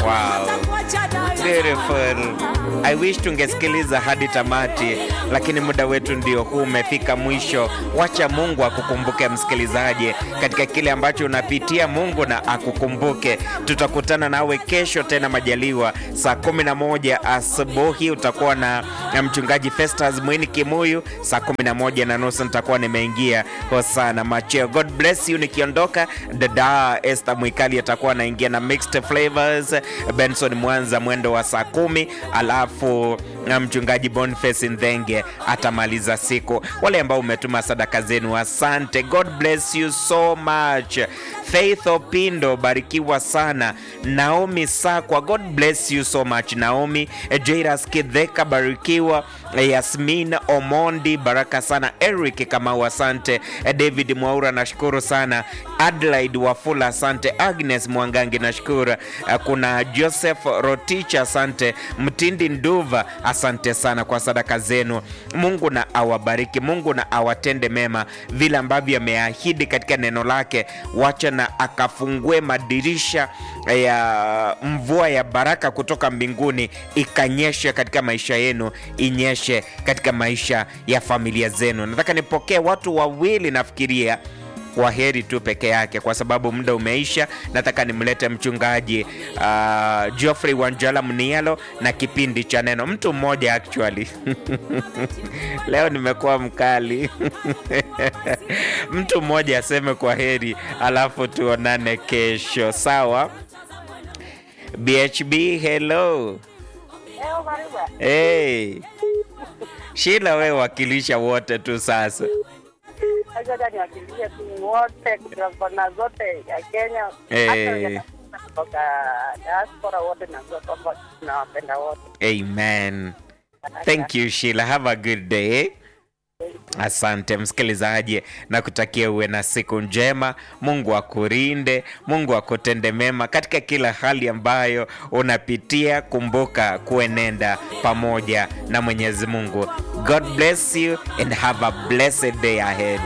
Wow. Beautiful. I wish tungesikiliza hadi tamati, lakini muda wetu ndio huu umefika mwisho. Wacha Mungu akukumbuke msikilizaji, katika kile ambacho unapitia, Mungu na akukumbuke. Tutakutana nawe kesho tena majaliwa, saa 11 asubuhi utakuwa na, na mchungaji Festus Mwini Kimuyu. Saa 11 na nusu nitakuwa nimeingia Hosana Macheo. God bless you. Nikiondoka, dada Esther Mwikali atakuwa anaingia na mixed flavors, Benson Mwanza mwendo wa saa kumi, alafu na mchungaji Boniface Ndhenge atamaliza siku. Wale ambao umetuma sadaka zenu, asante. God bless you so much. Faith Opindo, barikiwa sana. Naomi Sakwa, God bless you so much. Naomi Jairas Kidheka, barikiwa. Yasmin Omondi, baraka sana. Eric Kamau, asante. David Mwaura, nashukuru sana. Adelaide Wafula, asante. Agnes Mwangangi, nashukuru. Kuna Joseph Roticha, asante. Mtindi Nduva, asante sana kwa sadaka zenu. Mungu na awabariki, Mungu na awatende mema vile ambavyo ameahidi katika neno lake. Wacha na akafungue madirisha ya mvua ya baraka kutoka mbinguni, ikanyeshe katika maisha yenu, inyeshe katika maisha ya familia zenu. Nataka nipokee watu wawili, nafikiria kwa heri tu peke yake, kwa sababu muda umeisha. Nataka nimlete mchungaji uh, Geoffrey Wanjala Mnialo na kipindi cha neno. Mtu mmoja actually leo nimekuwa mkali mtu mmoja aseme kwa heri, alafu tuonane kesho, sawa? BHB, hello. Hey. Shila, we wakilisha wote tu sasa. Acha niwakilishe tu wote kutoka kona zote ya Kenya, Eh. hata wenye kutoka diaspora wote, najua kwamba tunawapenda wote. Amen. Thank you Sheila. Have a good day. Asante msikilizaji, na kutakia uwe na siku njema. Mungu akulinde, Mungu akutende mema katika kila hali ambayo unapitia. Kumbuka kuenenda pamoja na Mwenyezi Mungu. God bless you and have a blessed day ahead.